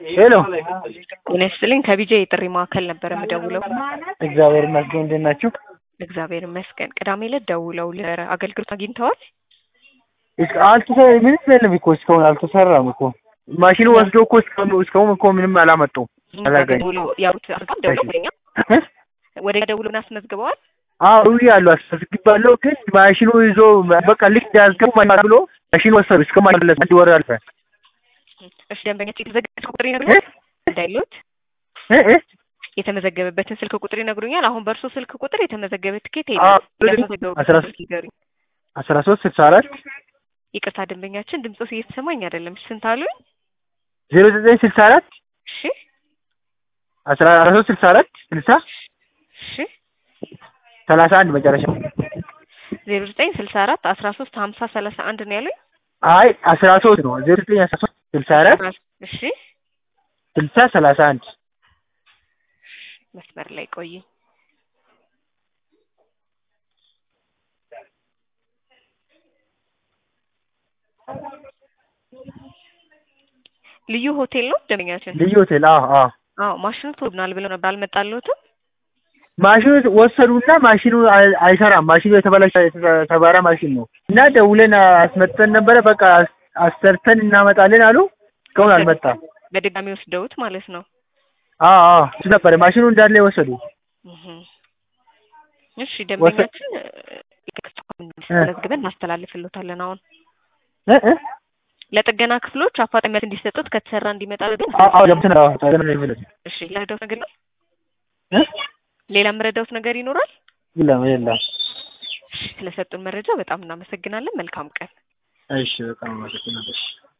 ሄሎ ጤና ይስጥልኝ ከቢጄ የጥሪ ማዕከል ነበር የምደውለው። እግዚአብሔር ይመስገን። እንዴት ናችሁ? እግዚአብሔር ይመስገን። ቅዳሜ ዕለት ደውለው ለአገልግሎት አግኝተዋል? እስከ አልተሰ- ምንም የለም እኮ እስካሁን አልተሰራም እኮ ማሽኑ ወስዶ እኮ እስካሁን እስካሁን እኮ ምንም አላመጡም። አላገኝ ደውለው ያሉት አድርገው ደውለው ወደኛ ወደኛ ደውለው ምን አስመዝግበዋል? አዎ ያሉ አስመዝግባለሁ፣ ግን ማሽኑ ይዞ በቃ ልክ ያዝገቡ ብሎ ማሽኑ ወሰዱ። እስከ ማለስ አንድ ወር አልፈ እሺ ደንበኛቸው የተዘገበ ቁጥር ይነግሩኛል እንዳይሉት እ እ የተመዘገበበትን ስልክ ቁጥር ይነግሩኛል። አሁን በእርሶ ስልክ ቁጥር የተመዘገበ ትኬት አዎ፣ የለም። አስራ ያስመዘገቡበትን ስልክ ይንገሩኝ። አስራ ሶስት ስልሳ አራት ይቅርታ ደንበኛችን ድምፆስ እየተሰማኝ አይደለም። ስንት አሉኝ? ዜሮ ዘጠኝ ስልሳ አራት እሺ አስራ ሶስት ስልሳ አራት ስልሳ እሺ ሰላሳ አንድ መጨረሻ ዜሮ ዘጠኝ ስልሳ አራት አስራ ሶስት ሀምሳ ሰላሳ አንድ ነው ያሉኝ። አይ አስራ ሶስት ነው ዜሮ ዘጠኝ አስራ ሶስት ስልሳ አራት እሺ ስልሳ ሰላሳ አንድ መስመር ላይ ቆይ። ልዩ ሆቴል ነው ደንበኛችን? ልዩ ሆቴል። አዎ አዎ አዎ ማሽኑ ተወድናል ብለው ነበር አልመጣልዎትም? ማሽኑ ወሰዱና ማሽኑ አይ- አይሰራም። ማሽኑ የተበላሸ የተሰባራ ማሽን ነው እና ደውለን አስመጥተን ነበረ። በቃ አስ- አሰርተን እናመጣለን አሉ። እስካሁን አልመጣም። በድጋሚ ወስደውት ማለት ነው። አዎ አዎ እሱ ነበረ ማሽኑ እንዳለ የወሰዱ። እህ እሺ ደንበኛችን መዝግበን እናስተላልፍልዎታለን። አሁን እ እ ለጥገና ክፍሎች አፋጣኝ መልስ እንዲሰጡት ከተሰራ እንዲመጣ ግን አዎ አዎ ገብተን አዎ ታገና ይመለስ እሺ ለረዳውት ነገር ነው። እ ሌላ የምረዳውት ነገር ይኖራል? የለም የለም። እሺ ስለሰጡን መረጃ በጣም እናመሰግናለን። መልካም ቀን። እሺ በጣም አመሰግናለሁ።